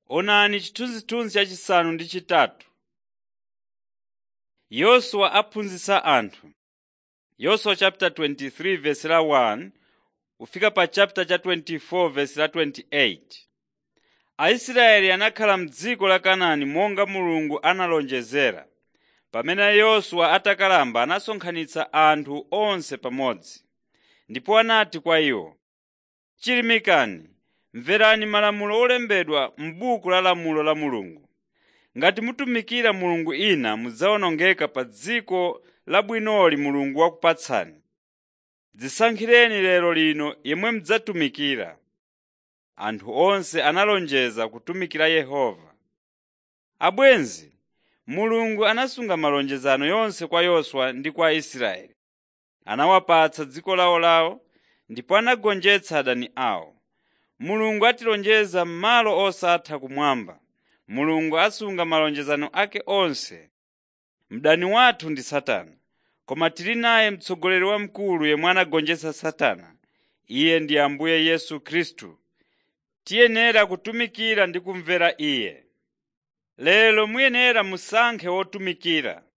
Onani chithunzithunzi chachisanu ndi chitatu. Yoswa aphunzitsa anthu. Yoswa chapter 23 verse la 1 kufika pa chapter cha 24 verse la 28. Aisraeli anakhala m'dziko la Kanaani monga Mulungu analonjezera. Pamene Yoswa atakalamba anasonkhanitsa anthu onse pamodzi. Ndipo anati kwa iwo, “Chilimikani, mverani malamulo olembedwa m'buku la lamulo la Mulungu. Ngati mutumikira milungu ina mudzawonongeka pa dziko labwinoli Mulungu wakupatsani. Dzisankhireni lero lino yemwe mudzatumikira.” Anthu onse analonjeza kutumikira Yehova. Abwenzi, Mulungu anasunga malonjezano yonse kwa Yoswa ndi kwa Aisraeli. Anawapatsa dziko lawolawo ndipo anagonjetsa adani awo. Mulungu atilonjeza m'malo osatha kumwamba. Mulungu asunga malonjezano ake onse. Mdani wathu ndi Satana, koma tili naye mtsogoleri wamkulu yemwe anagonjetsa Satana. Iye ndi Ambuye Yesu Khristu. Tiyenera kutumikira ndi kumvera Iye. Lero muyenera musankhe wotumikira.